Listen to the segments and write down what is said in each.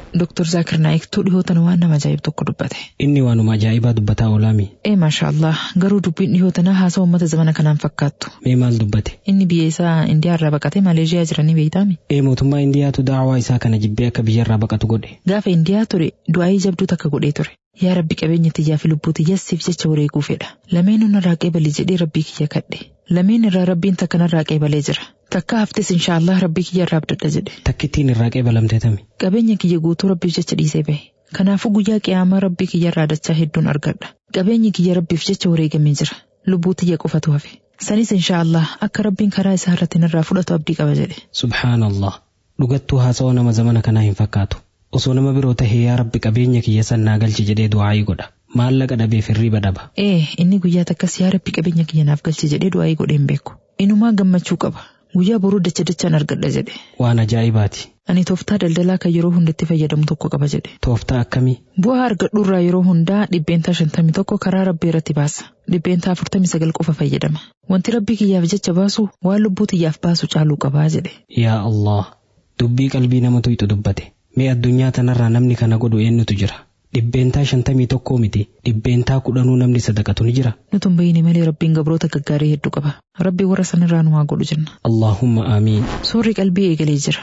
Dr. Zaakir Naayiktuu dhihootan waan nama ajaa'ibu tokko dubbate. Inni waanuma ajaa'ibaa dubbataa oolaami. Ee maasha Allah garuu dubbiin dhihootanaa haasaa uummata zamana kanaan fakkaattu. Mee maal dubbate? Inni biyya isaa Indiyaa irraa baqatee Maleeshiyaa jiranii beeytaami. Ee mootummaa Indiyaatu daawaa isaa kana jibbee akka biyyarraa baqatu godhe. Gaafa Indiyaa ture du'aayii jabduu takka godhee ture. Yaa rabbi qabeenya tiyyaa fi lubbuu tiyyasiif jecha wareeguu fedha. Lameen irraa qeebali jedhee rabbii kiyya kadhe. Lameen irraa rabbiin takka narraa qeebalee jira. Takka haftes inshaallah rabbii kiyya irraa abdadha jedhe. Takkittiin irraa qeebalamtee tami. Qabeenya kiyya guutuu rabbiif jecha dhiisee bahe. Kanaafuu guyyaa qiyaamaa rabbii kiyya irraa dachaa hedduun argadha. Qabeenyi kiyya rabbiif jecha wareegamee jira. Lubbuu tiyya qofatu hafe. Sanis inshaallah akka rabbiin karaa isaa irratti narraa fudhatu abdii qaba jedhe. Subhaanallah. Dhugattuu haasawaa nama zamana kanaa hin fakkaatu. Osoo nama biroo tahee yaa rabbi qabeenya kiyya sannaa galchi jedhee du'aayii godha. Maallaqa dhabee firriiba dhaba. Ee inni guyyaa takkas yaa rabbi qabeenya kiyya naaf galchi jedhee du'aayii godhee hin beeku. Inumaa gammachuu qaba. Guyyaa boruu dacha dachaan argadha jedhe. Waan ajaa'ibaati. Ani tooftaa daldalaa kan yeroo hundatti fayyadamu tokko qaba jedhe. Tooftaa akkamii? Bu'aa argadhu irraa yeroo hundaa dhibbeentaa shantamii tokko karaa rabbii irratti baasa. Dhibbeentaa afurtamii sagal qofa fayyadama. Wanti rabbii kiyyaaf jecha baasu waan lubbuu tiyyaaf baasu caaluu qabaa jedhe. Yaa Allah. Dubbii qalbii namatu itti dubbate. Mee addunyaa tanarraa namni kana godhu eenyutu jira? Dhibbeentaa shantamii tokkoo miti. Dhibbeentaa kudhanuu namni sadaqatu ni jira. Nutu hin bayyine malee rabbiin gabroota gaggaarii hedduu qaba. Rabbii warra sanirraa nu haa godhu jenna. Allaahumma aamiin. Suurri qalbii eegalee jira.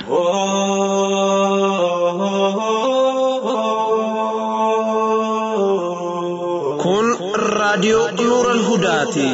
Kun raadiyoo Nuural Hudaati.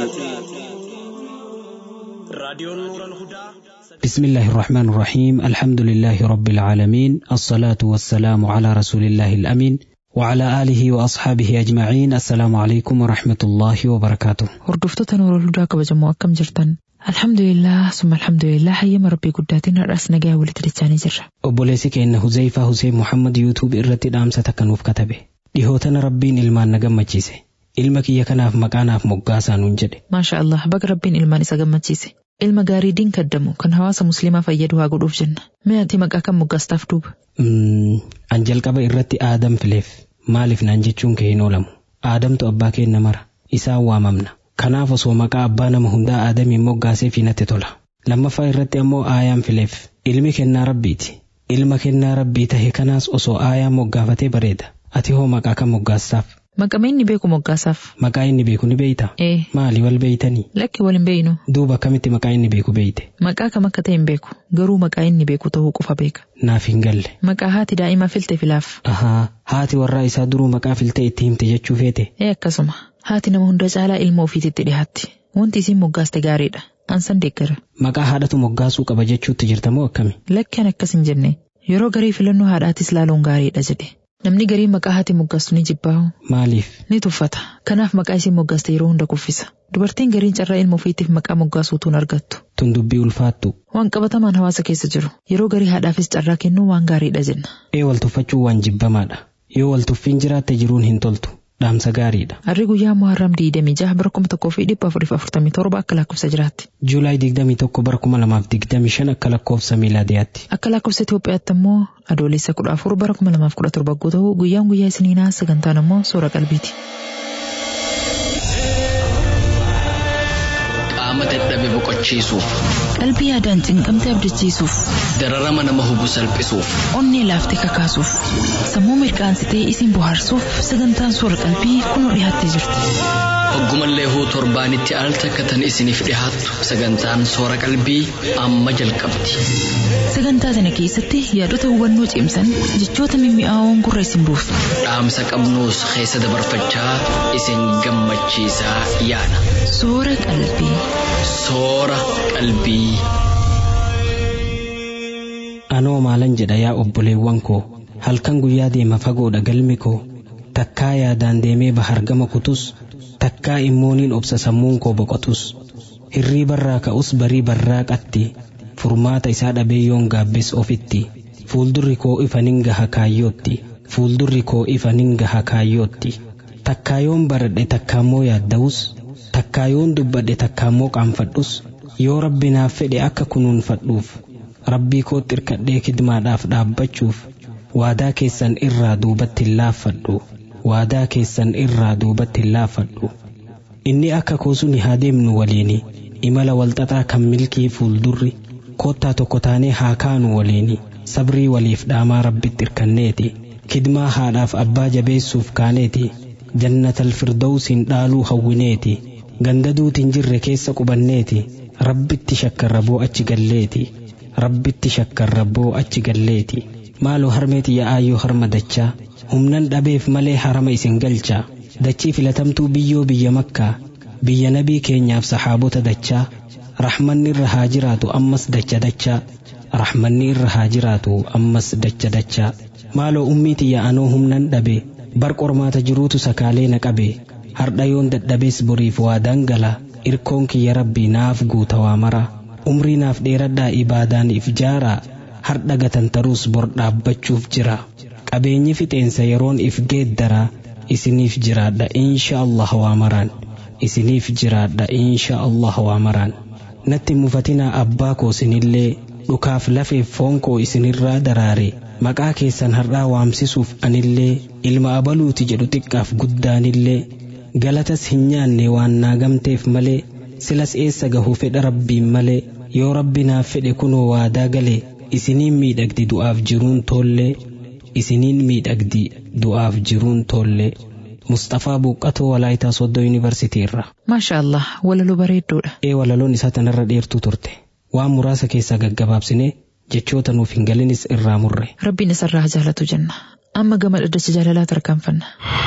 Raadiyoon Nuural Hudaa. بسم الله الرحمن الرحيم الحمد لله رب العالمين الصلاة والسلام على رسول الله الأمين وعلى آله وأصحابه أجمعين السلام عليكم ورحمة الله وبركاته Hordoftoota Nuural Hudaa kabajamoo akkam jirtan? Alhamdulillah summa alhamdulillah hayyama rabbii guddaatiin har'as nagaa walitti dachaanii jirra. obboleessi keenya Huzeyfaa Huseen Muhammad yuutuub irratti dhaamsa takka nuuf katabe dhihootana rabbiin ilmaan na gammachiise ilma kiyya kanaaf maqaa naaf moggaasaa nuun jedhe Maasha Allah baga rabbiin ilmaan isa gammachiise. Ilma gaarii diin kaddamu kan hawaasa musliimaa fayyadu haa godhuuf jenna. Mee ati maqaa kan moggaastaaf duuba? Mm, an jalqaba irratti aadam fileef maaliif naan jechuun kee hin oolamu aadamtu abbaa keenna mara isaan waamamna kanaaf osoo maqaa abbaa nama hundaa aadamiin moggaaseef natti tola lammaffaa irratti ammoo aayaan fileef ilmi kennaa rabbiiti ilma kennaa rabbii tahe kanaas osoo aayaan moggaafatee bareeda ati hoo maqaa kan moggaastaaf Maqaa inni beeku moggaasaaf. maqaa inni beeku ni beeyta Ee maali wal beeytanii lakki wal hin beeynu. duuba akkamitti maqaa inni beeku beeyte Maqaa kam akka ta'e hin beeku. Garuu maqaa inni beeku ta'uu qofa beeka. naaf hin galle Maqaa haati daa'imaa filte filaaf. ahaa haati warraa isaa duruu maqaa filtee itti himte jechuu feete Ee akkasuma. Haati nama hunda caalaa ilma ofiititti dhiyaatti. Wanti isiin moggaaste gaariidha. Ansan deeggara. maqaa haadhatu moggaasuu qaba jechuutti jirtamoo akkami Lakki an akkas hin jenne. Yeroo garii filannoo haadhaatis laaluun gaariidha jedhe. Namni garii maqaa haati moggaastu ni jibbaahu. maaliif Ni tuffata. Kanaaf maqaa isiin moggaaste yeroo hunda kuffisa. Dubartiin gariin carraa ilma ofiitiif maqaa moggaasuutuun argattu. tun dubbii ulfaattu Waan qabatamaan hawaasa keessa jiru. Yeroo garii haadhaafis carraa kennuu waan gaariidha jenna. ee wal tuffachuu waan jibbamaadha yoo wal tuffiin jiraatte jiruun hin toltu dhaamsa gaariidha Harri guyyaa Muharram diidamii jaha bara kuma tokkoo fi dhibba afurii fi afurtamii torba akka lakkoofsa jiraatti. juulaay 21 bara 2025 akka lakkoofsa miilaadiyaatti Akka lakkoofsa Itoophiyaatti immoo adoolessa kudha afur bara kuma lamaaf kudha torba yoo ta'u guyyaan guyyaa isiniinaa sagantaan immoo soora qalbiiti. qaama dadhabe boqochiisuuf Qalbii yaadaan cinqamte abdachiisuuf, dararama nama hubu salphisuuf onnee laaftee kakaasuuf, sammuu mirqaansitee isin bohaarsuuf sagantaan soora qalbii kunoo dhiyaattee jirti. hoggumallee huu torbaanitti al takkatan isiniif dhihaattu sagantaan soora qalbii amma jalqabdi Sagantaa sana keessatti yaadota hubannoo cimsan jechoota mimmi'aawoon gurra isin buusu. dhaamsa qabnuus keessa dabarfachaa isin gammachiisaa yaana Soora qalbii. soora qalbii. anoo maalan jedha yaa obboleewwan koo halkan guyyaa deema fagoodha galmi koo takkaa yaadaan deemee bahargama kutus takkaa immooniin obsa sammuun koo boqotus hirrii barraa ka'us barii barraaqatti furmaata isaa dhabee yoon gaabbis ofitti fuuldurri koo ifa nin gaha kaayyootti fuuldurri koo ifa nin gaha kaayyootti takkaa yoon baradhe takkaammoo yaadda'us takkaa yoon dubbadhe takkaammoo qaanfadhus yoo rabbi naaf fedhe akka kunuunfadhuuf rabbii kootti irkadhee kidmaadhaaf dhaabbachuuf waadaa keessan irraa duubatti hin laaffadhu waadaa keessan irraa duubatti hin laaffadhu inni akka koosuni haa deemnu waliini imala walxaxaa kan milkii fuuldurri kottaa tokko taanee haa kaanu waliini sabrii waliif dhaamaa rabbitti irkanneeti kidmaa haadhaaf abbaa jabeessuuf kaaneeti jannatal firdawsiin dhaaluu hawwineeti gandaduutiin jirre keessa qubanneeti rabbitti shakkarraboo achi galleeti rabbitti shakkarraboo achi galleeti maaloo harmeeti yaa'aayyoo harma dachaa humnan dhabeef malee harama isin galchaa dachii filatamtuu biyyoo biyya makkaa biyya nabii keenyaaf sahaabota dachaa rahmanni irra haa jiraatu ammas dacha dachaa rahmanni irra haa jiraatu ammas dacha dachaa maaloo ummiiti yaa'anoo humnan dhabe bar qormaata jiruutu sakaalee na qabe hardha yoon dadhabees boriif waa dangala irkoon kiyya rabbii naaf guuta waa mara umrii naaf dheeradhaa ibaadaan if jaaraa hardha gatantaruus bor dhaabbachuuf jira qabeenyi fixeensa yeroon if geeddaraa isiniif jiraadha insha Allah waa maraan isiniif jiraadha insha Allah waa maraan natti mufatinaa abbaa koo isinillee dhukaaf lafeef foon koo isinirraa daraare maqaa keessan har'aa waamsisuuf anillee ilma abaluuti jedhu xiqqaaf guddaanillee galatas hin nyaanne waan naagamteef malee silas eessa gahu fedha rabbiin malee yoo rabbi naaf fedhe kunoo waadaa galee isiniin miidhagdi du'aaf jiruun toollee isiniin miidhagdi du'aaf jiruun toollee Mustafaa Buuqqatoo Walaayitaa Soddoo Yuunivarsiitii irra. Maasha Allah walaloo bareeddoodha. Ee walaloon isaa tanarra dheertuu turte. Waan muraasa keessaa gaggabaabsinee jechoota nuuf hin galinis irraa murre. Rabbiin isarraa jaalatu jenna. Amma gama dhaddacha jaalalaa tarkaanfanna.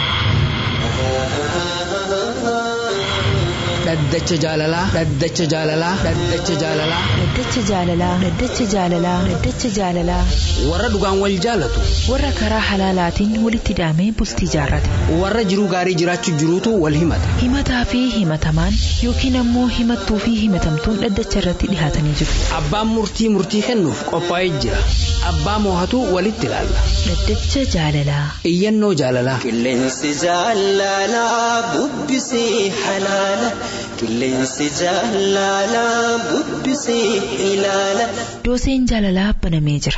Dhaddacha jaalalaa. Dhaddacha jaalalaa. Dhaddacha jaalalaa. Dhaddacha jaalalaa. Dhaddacha jaalalaa. Dhaddacha jaalalaa. Warra dhugaan wal jaalatu. Warra karaa halaalaatiin walitti hidhamee bultii jaarrate. Warra jiruu gaarii jiraachuu jiruutu wal himata. Himataa fi himatamaan yookiin ammoo himattuu fi himatamtuun dhaddacha irratti dhihaatanii jiru. Abbaan murtii murtii kennuuf qophaa'ee jira. Abbaa moohatu walitti ilaalla. Dhaddacha jaalalaa. Iyyannoo jaalalaa. Qilleensi jaalalaa bubbisee halaala. Qilleensi jaalalaa bubbisee ilaala. Dooseen jaalalaa banamee jira.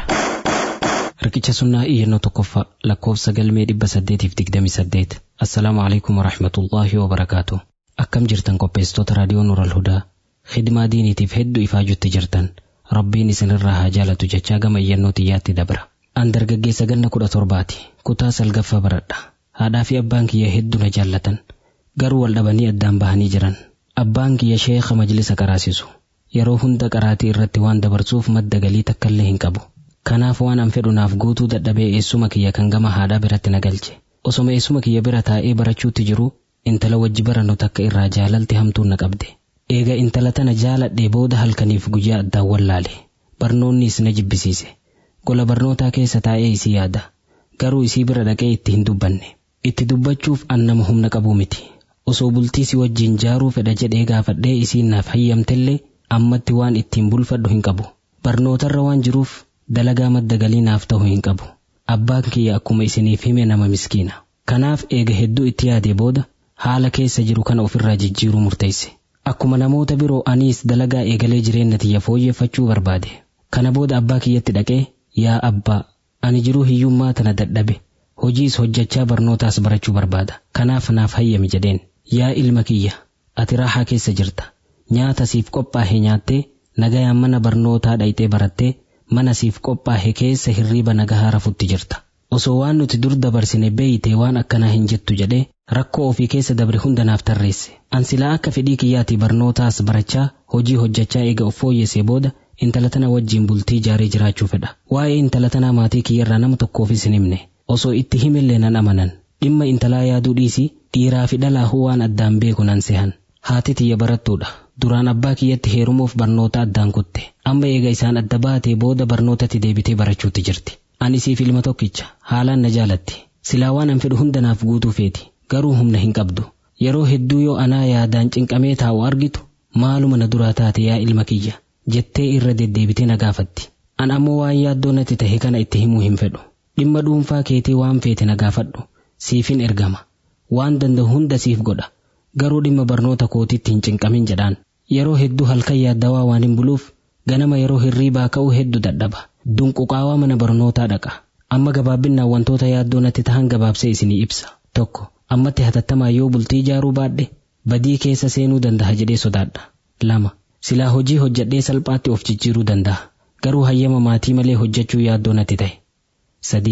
Riqicha sunnaa iyyannoo tokkoffaa lakkoofsa galmee dhibba saddeetiif digdami saddeet. Assalaamu alaikum warahmatullaahi wabarakaatu. Akkam jirtan qopheessitoota raadiyoo Nural Hudaa. Khidmaa diiniitiif hedduu ifaajutti jirtan. Rabbiin isinirraa haa jaalatu jechaa gama iyyannoo xiyyaatti dabra. An dargaggeessa ganna kudha torbaati. Kutaa salgaffaa baradha. Haadhaa fi abbaan kiyya hedduu na jaallatan. Garuu wal dhabanii addaan bahanii jiran. Abbaan kiyya sheekha majlisa qaraasisu. Yeroo hunda qaraatii irratti waan dabarsuuf madda galii takkallee hin qabu. Kanaaf waan an fedhu naaf guutuu dadhabee eessuma kiyya kan gama haadhaa biratti na galche. Osoma eessuma kiyya bira taa'ee barachuutti jiru intala wajji barannu takka irraa jaalalti hamtuun na qabde. Eega intala tana jaaladhee booda halkaniif guyyaa addaan wallaale. Barnoonnis na jibbisiise. Gola barnootaa keessa taa'ee isii yaada. Garuu isii bira dhaqee itti hin dubbanne. Itti dubbachuuf an nama humna qabuu miti. Osoo bultii si wajjin jaaruu fedha jedhee gaafadhee isiin naaf hayyamtellee ammatti waan ittiin bulfadhu hin qabu. Barnootarra waan jiruuf dalagaa madda galii naaf ta'u hin qabu. Abbaan kiyya akkuma isiniif hime nama miskiina. Kanaaf eega hedduu itti yaadee booda haala keessa jiru kana ofirraa jijjiiruu murteesse. Akkuma namoota biroo aniis dalagaa eegalee jireenya tiyya fooyyeffachuu barbaade. Kana booda abbaa kiyyatti dhaqee yaa abbaa ani jiruu hiyyummaa tana dadhabe hojiis hojjechaa barnootaas barachuu barbaada. Kanaaf naaf hayyami jedheen. Yaa ilma kiyya ati raahaa keessa jirta. Nyaata siif qophaa'e nyaattee nagayaan mana barnootaa dhayxee barattee mana siif qophaa'e keessa hirriiba nagahaa rafutti jirta. Osoo waan nuti dur dabarsine beeyitee waan akkanaa hin jettu jedhee rakkoo ofii keessa dabre hunda naaf tarreesse. An silaa akka fedhii kiyyaatii barnootaas barachaa hojii hojjechaa eega of fooyyessee booda intala tana wajjin bultii jaaree jiraachuu fedha. Waa'ee intala tanaa maatii kiyyarraa nama tokkoofis hin himne. Osoo itti himillee nan amanan. Dhimma intalaa yaaduu dhiisii dhiiraa fi dhalaahuu waan addaan beeku nan sehan. Haati tiyya barattuudha. Duraan abbaa kiyyatti heerumuuf barnoota addaan kutte. Amma eega isaan adda baatee booda barnootatti deebitee barachuutti jirti. Ani siif ilma tokkicha haalaan na jaalatti. Silaa waan an fedhu hunda naaf guutuu feeti. Garuu humna hin qabdu. Yeroo hedduu yoo anaa yaadaan cinqamee taa'u argitu maaluma na duraa taate yaa ilma kiyya jettee irra deddeebitee na gaafatti. An ammoo waan yaaddoo natti tahe kana itti himuu hin fedhu. Dhimma dhuunfaa keetii waan feete na gaafadhu. Siifin ergama. Waan danda'u hunda siif godha. Garuu dhimma barnoota kootiitti hin cinqamin jedhaan. Yeroo hedduu halkan yaaddawaa waan hin buluuf ganama yeroo hirriibaa ka'uu hedduu dadhaba. Dunquqaawaa mana barnootaa dhaqa. Amma gabaabbinaan wantoota yaaddoo natti tahan gabaabsee isinii ibsa. Tokko. Ammatti hatattamaa yoo bultii ijaaruu baadhe badii keessa seenuu danda'a jedhee sodaadha. Lama. Silaa hojii hojjedhee salphaatti of jijjiiruu danda'a. Garuu hayyama maatii malee hojjechuu yaaddoo natti ta'e. Sadi.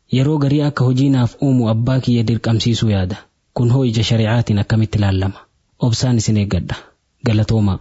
Yeroo garii akka hojii naaf uumu abbaa kiyya dirqamsiisuu yaada. Kun hoo ija shari'aatiin akkamitti ilaalama? Obsaan isin eeggadha. Galatoomaa.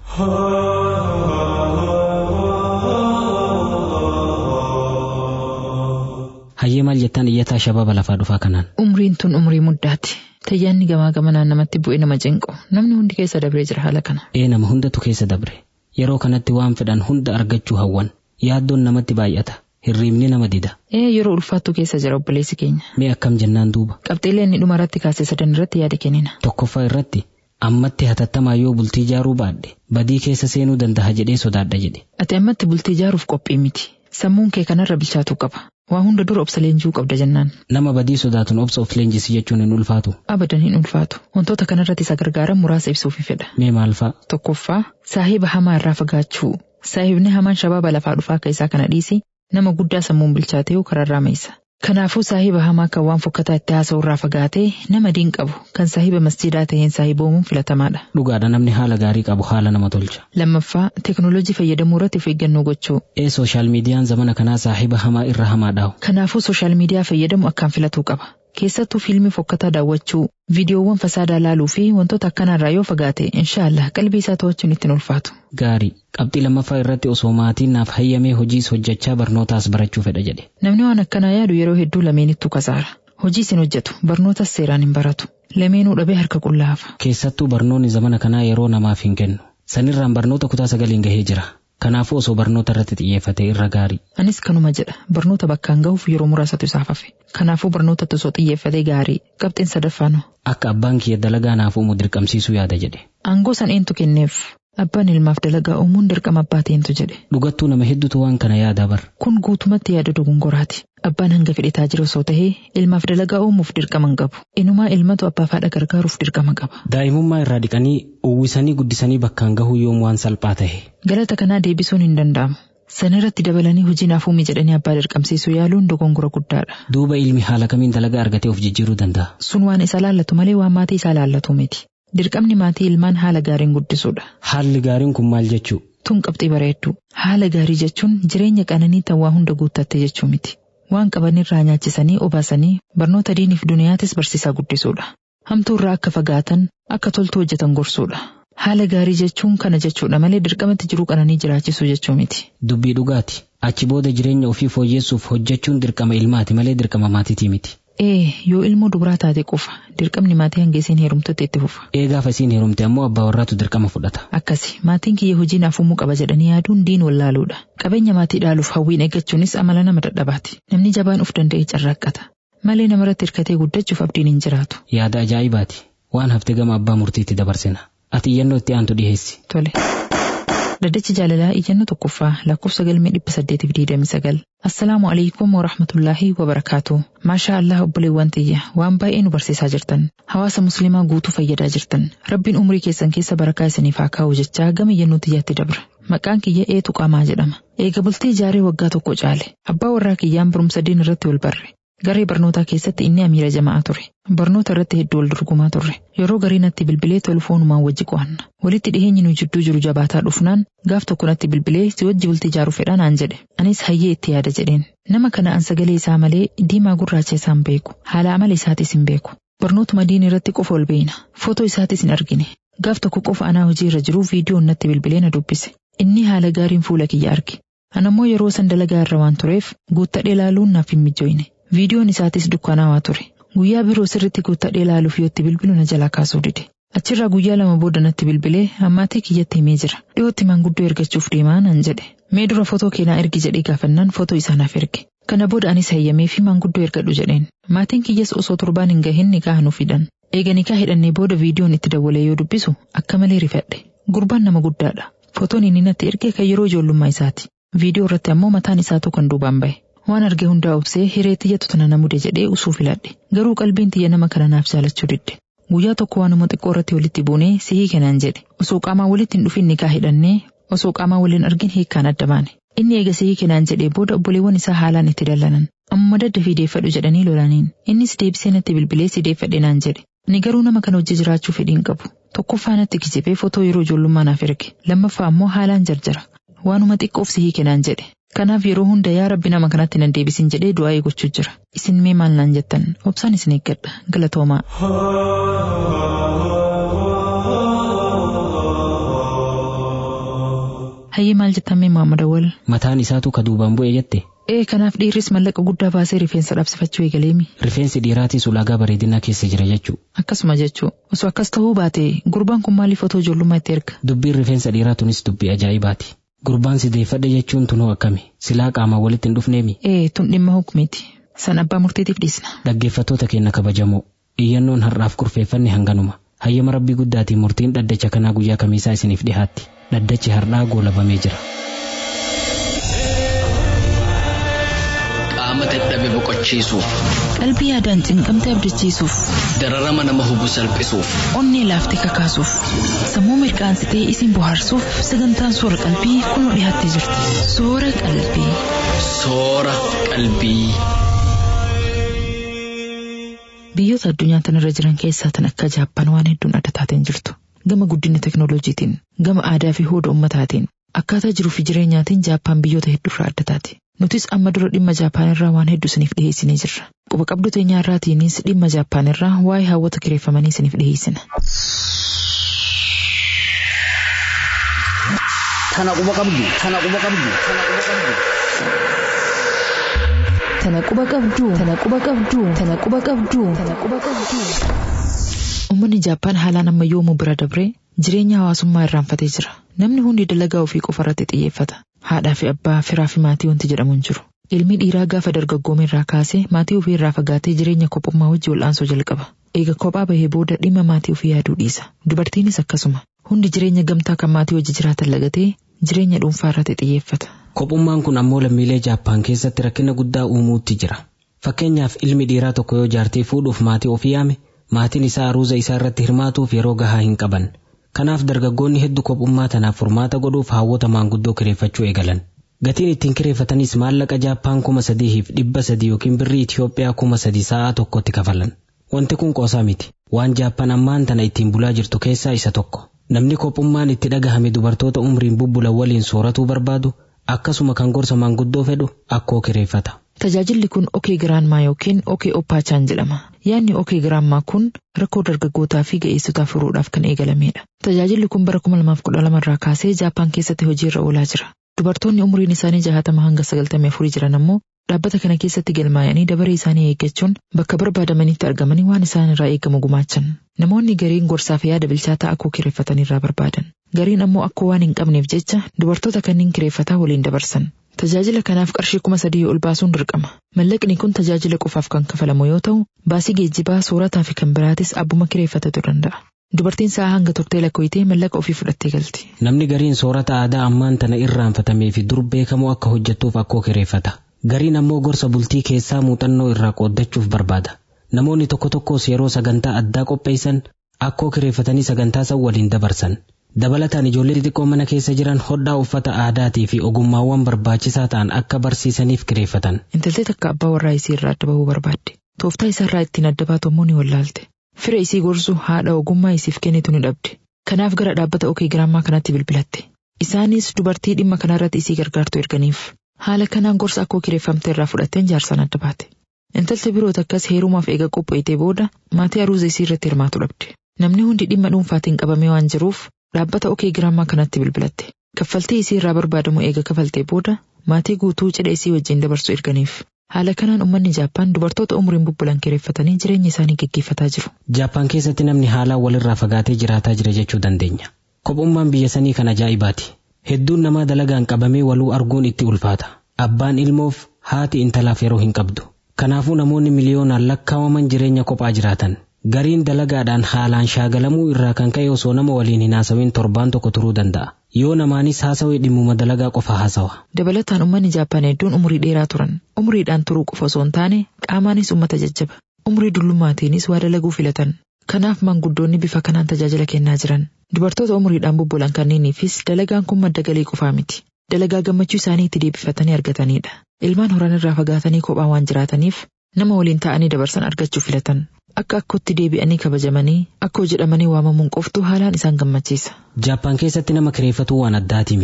Hayyee maal jettaan iyyataa shababa lafaa dhufaa kanaan? Umriin tun umrii muddaati. Tayyaanni gamaa gamanaan namatti bu'e nama cinqu. Namni hundi keessa dabree jira haala kana. Ee nama hundatu keessa dabre. Yeroo kanatti waan fedhan hunda argachuu hawwan. Yaaddoon namatti baay'ata. Hirriibni nama dida. Ee yeroo ulfaattu keessa jira obboleessi keenya. Mee akkam jennaan duuba? Qabxiilee inni dhuma irratti kaasee sadan irratti yaada kennina. Tokkoffaa irratti ammatti hatattamaa yoo bultii ijaaruu baadhe badii keessa seenuu danda'a jedhee sodaadha jedhe. Ati ammatti bultii ijaaruuf qophii miti. Sammuun kee kanarra bilchaatuu qaba. Waa hunda dura obsa leenjuu qabda jennaan. Nama badii sodaatuun obsa of leenjisi jechuun hin ulfaatu. Abadan hin ulfaatu. Wantoota kanarratti isa gargaaran muraasa ibsuufi fedha. Mee maal fa'a? Tokkoffaa saahiba hamaa irraa fagaachuu. Saahibni hamaan shabaaba lafaa dhufaa akka isaa kana dhiisi nama guddaa sammuun bilchaatee kararraa meessa. Kanaafuu saahiba hamaa kan waan fokkataa itti haasa'u irraa fagaatee nama diin qabu kan saahiba masjiidaa ta'een saahiboomuun filatamaadha. Dhugaadha namni haala gaarii qabu haala nama tolcha. Lammaffaa teekinooloojii fayyadamuu irratti of eeggannoo gochuu. Ee sooshaal miidiyaan zamana kanaa saahiba hamaa irra hamaa dhaawu. Kanaafuu sooshaal miidiyaa fayyadamu akkaan filatuu qaba. Keessattuu fiilmii fokkataa daawwachuu, viidiyoowwan fasaadaa laaluu fi wantoota akkanaarraa yoo fagaate inshaallah qalbii isaa to'achuun ittiin ulfaatu. Gaarii qabxii lammaffaa irratti osoo maatiin naaf hayyamee hojiis hojjechaa barnootaas barachuu fedha jedhe. Namni waan akkanaa yaadu yeroo hedduu lameenittuu kasaara. Hojii isin hojjetu barnootas seeraan hin baratu. Lameenuu dhabee harka qullaafa. Keessattuu barnoonni zamana kanaa yeroo namaaf hin kennu. Sanirraan barnoota kutaa sagaliin gahee jira. Kanaafuu osoo barnoota irratti xiyyeeffate irra gaarii. Anis kanuma jedha barnoota bakkaan gahuuf yeroo muraasatu isaaf hafe. Kanaafuu barnootatti osoo xiyyeeffate gaarii qabxiin sadaffaanu. Akka abbaan kiyya dalagaa naaf uumu dirqamsiisuu yaada jedhe. Aangoo san eentu kenneef abbaan ilmaaf dalagaa uumuun dirqama abbaa ta'eentu jedhe. Dhugattuu nama hedduutu waan kana yaada bar. Kun guutumatti yaada dogongoraati. Abbaan hanga fedhe taajira osoo tahee ilmaaf dalagaa uumuuf dirqama hin qabu. Inumaa ilmatu abbaa fi haadha gargaaruuf dirqama qaba. Daa'imummaa irraa dhiqanii uwwisanii guddisanii bakkaan gahuu yoom waan salphaa tahe. Galata kanaa deebisuun hin danda'amu. Sanirratti dabalanii hojii naaf uumi jedhanii abbaa dirqamsiisuu yaaluun dogongora guddaadha. Duuba ilmi haala kamiin dalagaa argatee of jijjiiruu danda'a. Sun waan isa laallatu malee waan maatii isaa laallatu miti. Dirqamni maatii ilmaan haala gaariin guddisuudha. Haalli gaariin kun maal jechuu? Tun qabxii bareeddu. Haala gaarii jechuun jireenya qananii tan waa hunda guuttatte jechuu miti. Waan qabanirraa nyaachisanii obaasanii barnoota diiniif duniyaatis barsiisaa guddisuudha. Hamtuu irraa akka fagaatan akka toltu hojjetan gorsuudha. Haala gaarii jechuun kana jechuudha malee dirqamatti jiruu qananii jiraachisuu jechuu miti. Dubbii dhugaati. Achi booda jireenya ofii fooyyessuuf hojjechuun dirqama ilmaati malee dirqama maatiitii miti. Ee yoo ilmoo dubaraa taate qofa dirqamni maatii hanga isiin heerumtutti itti fufa. Ee gaafa isiin heerumte ammoo abbaa warraatu dirqama fudhata. Akkasi maatiin kiyya hojii naaf uumuu qaba jedhanii yaaduun diin wallaaluudha. Qabeenya maatii dhaaluuf hawwiin eeggachuunis amala nama dadhabaati. Namni jabaan of danda'e carraaqqata. Malee namarratti hirkatee guddachuuf abdiin hin jiraatu. Yaada ajaa'ibaati. Waan hafte gama abbaa murtiitti dabarsina. Ati iyyannoo itti aantu dhiheessi. Tole. Daddachi jaalalaa iyyannoo tokkoffaa lakkoofsa galmee dhibba saddeetiif digdamii sagal. Assalaamu alaikum wa rahmatullaahi wa barakaatu. Maashaa Allah obboleewwan tiyya waan baay'ee nu barsiisaa jirtan. Hawaasa musliimaa guutuu fayyadaa jirtan. Rabbiin umrii keessan keessa barakaa isiniif haa kaa'u jechaa gama iyyannoo tiyyaatti dabra. Maqaan kiyya eetu qaamaa jedhama. Eega bultii ijaaree waggaa tokko caale. Abbaa warraa kiyyaan barumsa diin irratti wal barre. Garee barnootaa keessatti inni amiira jamaa ture. Barnoota irratti hedduu wal dorgomaa turre. Yeroo garii natti bilbilee tolfoonumaan wajji qo'anna. Walitti dhiheenyi nu jidduu jiru jabaataa dhufnaan gaaf tokko natti bilbilee si wajji bultii ijaaruu fedhaa naan jedhe. Anis hayyee itti yaada jedheen. Nama kana an sagalee isaa malee diimaa gurraacha isaa hin beeku. Haala amala isaatis hin beeku. Barnootuma diin irratti qofa ol beeyna. Footoo isaatis hin argine. Gaaf tokko qofa anaa hojii irra jiru viidiyoon natti bilbilee na dubbise. Inni haala gaariin fuula kiyya arge. Anammoo yeroo san dalagaa irra waan tureef guuttadhee ilaaluun naaf hin mijoine. Viidiyoon isaatis dukkanaawaa ture. Guyyaa biroo sirritti guuttadhee ilaaluuf yoo itti bilbilu na jalaa kaasuu dide. Achirraa guyyaa lama booda natti bilbilee ammaatii kiyyatti himee jira. Dhiyootti maanguddoo ergachuuf deemaa nan jedhe. Mee dura footoo keenaa ergi jedhee gaafannaan footoo isaa naaf erge. Kana booda anis hayyamee fi maanguddoo ergadhu jedheen. Maatiin kiyyas osoo torbaan hin gahin nikaa nu fidan. Eega nikaa hidhannee booda viidiyoon itti dawwalee yoo dubbisu akka malee rifadhe. Gurbaan nama guddaadha. Footoon inni natti erge kan yeroo ijoollummaa isaati. Viidiyoo irratti ammoo mataan isaatu kan duubaan bahe. Waan arge hundaa obsee hiree tiyyatu tana na mude jedhee usuu filadhe. Garuu qalbiin tiyya nama kana naaf jaalachuu didde. Guyyaa tokko waanuma xiqqoo irratti walitti buunee sihii kenaan jedhe. Osoo qaamaa walitti hin dhufin nikaa hidhannee osoo qaamaa waliin argin hiikkaan adda baane. Inni eega sihii kenaan jedhee booda obboleewwan isaa haalaan itti dallanan. Amma dadda fiideeffadhu jedhanii lolaniin. Innis deebisee natti bilbilee sideeffadhe naan jedhe. Ani garuu nama kana hojii jiraachuu fedhiin qabu. Tokkoffaa natti kijibee footoo yeroo ijoollummaa naaf erge. Lammaffaa ammoo haalaan jarjara. Waanuma xiqqoof sihii kenaan jedhe. Kanaaf yeroo hunda yaa rabbi nama kanatti nan deebisin jedhee du'aa eegochuu jira. Isin mee maal naan jettan obsaan isin eeggadha galatoomaa. Hayyee maal jettan mee Muhammad Awwal? Mataan isaatu ka duubaan bu'e jette. Ee kanaaf dhiirris mallaqa guddaa baasee rifeensa dhabsifachuu eegaleemi. Rifeensi dhiiraatis ulaagaa bareedinaa keessa jira jechuu. Akkasuma jechuu osoo akkas ta'uu baate gurbaan kun maaliif otoo ijoollummaa itti erga? Dubbiin rifeensa dhiiraa tunis dubbii ajaa'ibaati. Gurbaan si deeffadhe jechuun tunoo akkami? Silaa qaamaan walitti hin dhufneemi? Ee tun dhimma hukumiiti. San abbaa murtiitiif dhiisna. Dhaggeeffattoota keenya kabajamoo. Iyyannoon har'aaf kurfeeffanne hanganuma. Hayyama rabbii guddaatiin murtiin dhaddacha kanaa guyyaa kamiisaa isiniif dhihaatti. Dhaddachi har'aa goolabamee jira. Qaama dadhabe boqochiisuuf, Qalbii yaadaan cinqamte abdachiisuuf, dararama nama hubu salphisuuf, onnee laaftee kakaasuuf, sammuu mirqaansitee isin bohaarsuuf sagantaan soora qalbii kunoo dhiyaattee jirti. Soora qalbii. soora qalbii. Biyyoota addunyaa tanarra jiran keessaa tan akka Jaappaan waan hedduun adda taateen jirtu. Gama guddina teknooloojiitiin, gama aadaa fi hooda ummataatiin, akkaataa jiruu fi jireenyaatiin Jaappaan biyyoota hedduurraa adda taati. Nutis amma dura dhimma Jaappaan irraa waan hedduu isiniif dhiyeessinee jirra. Quba qabdu teenyaa irraatiinis dhimma Jaappaan irraa waa'ee hawwata kireeffamanii isiniif dhiyeessina. Tana quba qabdu, tana quba qabdu, tana quba qabdu. Tana quba qabduu, tana quba qabduu, tana quba qabduu, tana quba qabduu. Uummanni Jaappaan haalaan ammayyoomuu bira dabree jireenya hawaasummaa irraanfatee jira. Namni hundi dalagaa ofii qofa irratti xiyyeeffata. Haadhaa fi abbaa, firaa fi maatii wanti jedhamu hin jiru. Ilmi dhiiraa gaafa dargaggoome irraa kaasee maatii ofii irraa fagaatee jireenya kophummaa wajji wal'aansoo jalqaba. Eega kophaa bahee booda dhimma maatii ofii yaaduu dhiisa. Dubartiinis akkasuma. Hundi jireenya gamtaa kan maatii wajji jiraatan lagatee jireenya dhuunfaa irratti xiyyeeffata. Kophummaan kun ammoo lammiilee Jaappaan keessatti rakkina guddaa uumuutti jira. Fakkeenyaaf ilmi dhiiraa tokko yoo jaartii fuudhuuf maatii ofii yaame, maatiin isaa aruuza isaa irratti hirmaatuuf yeroo gahaa hin qaban. Kanaaf dargaggoonni hedduu kophummaa tanaaf furmaata godhuuf hawwota maanguddoo kireeffachuu eegalan. Gatiin ittiin kireeffatanis maallaqa Jaappaan kuma sadiif dhibba sadii yookiin birrii Itiyoophiyaa kuma sadii sa'aa tokkotti kafalan. Wanti kun qoosaa miti. Waan Jaappaan ammaan tana ittiin bulaa jirtu keessaa isa tokko. Namni kophummaan itti dhagahame dubartoota umriin bubbulan waliin sooratuu barbaadu akkasuma kan gorsa maanguddoo fedhu akkoo kireeffata. Tajaajilli kun Okee Giraanmaa yookiin Okee Oppaachaan jedhama. Yaadni Okee Giraanmaa kun rakkoo dargaggootaa fi ga'eessotaa furuudhaaf kan eegalamedha. Tajaajilli kun bara 2012 irraa kaasee Jaappaan keessatti hojiirra oolaa jira. Dubartoonni umriin isaanii jahatama hanga sagaltamii afurii jiran ammoo dhaabbata kana keessatti galmaa'anii dabaree isaanii eeggachuun bakka barbaadamanitti argamanii waan isaan irraa eegamu gumaachan. Namoonni gariin gorsaa fi yaada bilchaataa akkoo kireeffatanirraa barbaadan. Gariin ammoo akkoo waan hin qabneef jecha dubartoota kanneen kireeffataa waliin dabarsan. Tajaajila kanaaf qarshii kuma sadii ol baasuun dirqama. Mallaqni kun tajaajila qofaaf kan kafalamu yoo ta'u, baasii geejjibaa, soorataa fi kan biraatis abbuma kireeffatatu danda'a. Dubartiin sa'a hanga turtee lakkoyitee mallaqa ofii fudhattee galti. Namni gariin soorata aadaa ammaan tana irraanfatamee fi dur beekamoo akka hojjettuuf akkoo kireeffata. Gariin ammoo gorsa bultii keessaa muuxannoo irraa qooddachuuf barbaada. Namoonni tokko tokkos yeroo sagantaa addaa qopheessan akkoo kireeffatanii sagantaa san waliin dabarsan. Dabalataan ijoollee xixiqqoo mana keessa jiran hodhaa uffata aadaatii fi ogummaawwan barbaachisaa ta'an akka barsiisaniif kireeffatan. Intaltee takka abbaa warraa isii irraa adda bahuu barbaadde. Tooftaa isaa irraa ittiin adda baatu ammoo ni wallaalte. Fira isii gorsu haadha ogummaa isiif kennitu ni dhabde. Kanaaf gara dhaabbata Okee Giraammaa kanaatti bilbilatte. Isaanis dubartii dhimma kanarratti isii gargaartu erganiif. Haala kanaan gorsa akkoo kireeffamte irraa fudhatteen jaarsaan adda baate. Intalti biroo takkas heerumaaf eega qopheessitee booda maatii aruuza isii irratti hirmaatu dhabde. Namni hundi dhimma dhuunfaatiin qabamee waan jiruuf dhaabbata Okee Giraammaa kanatti bilbilatte. Kaffaltii isii irraa barbaadamu eega kafaltee booda maatii guutuu cidha isii wajjin dabarsu erganiif. Haala kanaan uummanni Jaappaan dubartoota umriin bubbulan kireeffatanii jireenya isaanii gaggeeffataa jiru. Jaappaan keessatti namni haalaan walirraa fagaatee jiraataa jira jechuu dandeenya. Kophummaan biyya sanii kan ajaa'ibaati. Hedduun namaa dalagaan qabamee waluu arguun itti ulfaata. Abbaan ilmoof haati intalaaf yeroo hin qabdu. Kanaafuu namoonni miliyoonaan lakkaawaman jireenya kophaa jiraatan. Gariin dalagaadhaan haalaan shaagalamuu irraa kan ka'e osoo nama waliin hin haasawin torbaan tokko turuu danda'a. Yoo namaanis haasawee dhimmuma dalagaa qofa haasawa. Dabalataan uummanni Jaappaan hedduun umurii dheeraa turan. Umuriidhaan turuu qofa osoo hin taane qaamaanis uummata jajjaba. Umurii dullummaatiinis waa dalaguu filatan. Kanaaf maanguddoonni bifa kanaan tajaajila kennaa jiran. Dubartoota umuriidhaan bubbulan kanneeniifis dalagaan kun madda galii qofaa miti. Dalagaa gammachuu isaanii itti deebifatanii argatanidha. Ilmaan horan irraa fagaatanii kophaa waan jiraataniif nama waliin ta'anii dabarsan argachuu filatan. Akka akkootti deebi'anii kabajamanii akkoo jedhamanii waamamuun qoftu haalaan isaan gammachiisa. Jaappaan keessatti nama kireeffatuu waan addaatii miti.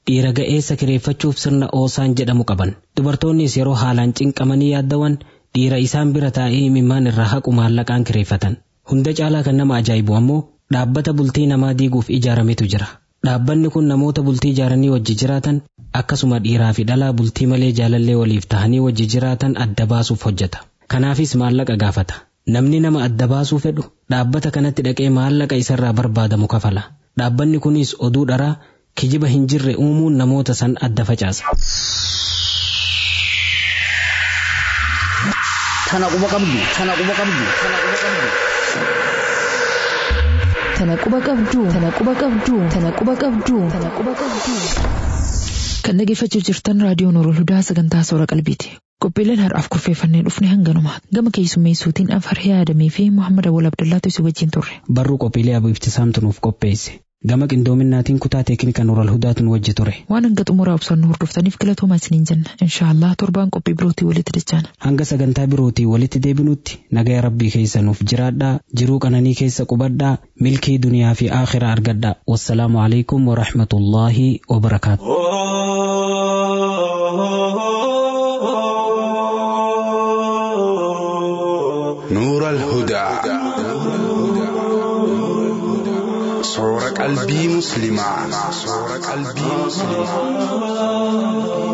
dhiira ga'eessa kireeffachuuf sirna oosaan jedhamu qaban dubartoonnis yeroo haalaan cinqamanii yaaddawan dhiira isaan bira taa'ee imimmaan irraa haqu maallaqaan kireeffatan hunda caalaa kan nama ajaa'ibu ammoo dhaabbata bultii namaa diiguuf ijaarametu jira dhaabbanni kun namoota bultii ijaaranii wajji jiraatan akkasuma dhiiraa fi dhalaa bultii malee jaalallee waliif tahanii wajji jiraatan adda baasuuf hojjeta kanaafis maallaqa gaafata namni nama adda baasuu fedhu dhaabbata kanatti dhaqee maallaqa isarraa barbaadamu kafala dhaabbanni kunis oduu dharaa kijiba hin jirre uumuun namoota san adda facaasa. Tana quba qabdu. Tana quba qabdu. Tana quba qabdu. Tana quba qabdu. Tana quba qabdu. Tana quba qabdu. Tana quba qabdu. Kan dhaggeeffachuu jirtan raadiyoo Nuurul Hudaa sagantaa soora qalbiiti. Qophiileen har'aaf kurfeeffannee dhufne hanganuma. Gama keessummeessuutiin Anfarhee Adamii fi Muhammad Awwal Abdullaatu isin wajjin turre. Barruu qophiilee Abu Ibtisaamtu nuuf qopheesse. Gama qindoominaatiin kutaa teeknika Nuurul Hudaatu nu wajji ture. Waan hanga xumuraa obsaan hordoftaniif galatoomaa isiniin jenna. Inshaallah torbaan qophii birootii walitti dachaana. Hanga sagantaa birootii walitti deebinutti nagaya rabbii keessa nuuf jiraadhaa jiruu qananii keessa qubadhaa milkii duniyaa fi aakhiraa argadhaa. Wassalaamu alaikum wa rahmatullaahi wa barakaatu. نور الهدى صور قلبي مسلما صور قلبي مسلما